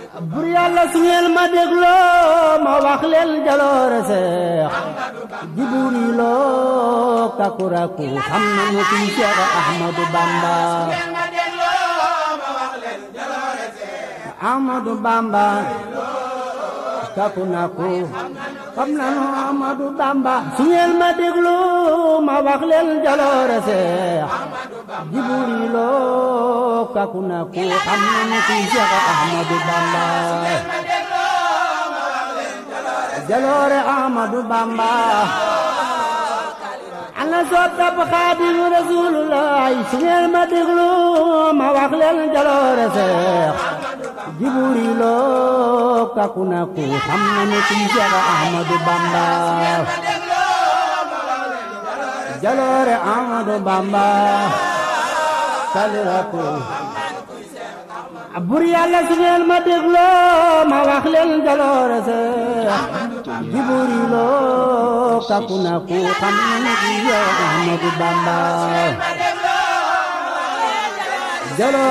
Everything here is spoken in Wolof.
bur yàlla su ngeen ma dégloo ma wax leen jaloore seex jiburi loo kakuraku xam na mu kuy Seex Ahmadu Bamba Ahmadu Bamba kaku naku xam na nu Ahmadu Bamba su ngeen ma dégloo ma wax leen jaloore seex jiburi loo kaku naku xam na mu kuy Seex Ahmadu Bamba jaloore Ahmadu Bamba ana soppab Xaadimu Rasuulullaay su ngeen ma déglu ma wax leen jaloore Seex Jiburi loo kaku naku xam na ne kuy Seex Ahmadu Bamba jaloore Ahmadu Bamba kaliraku bur yàlla su ngeen ma dégloo ma wax leen jaloore Seex jiburi loo kaku naku xam na ne kuy Seex Ahmadu Bamba jaloore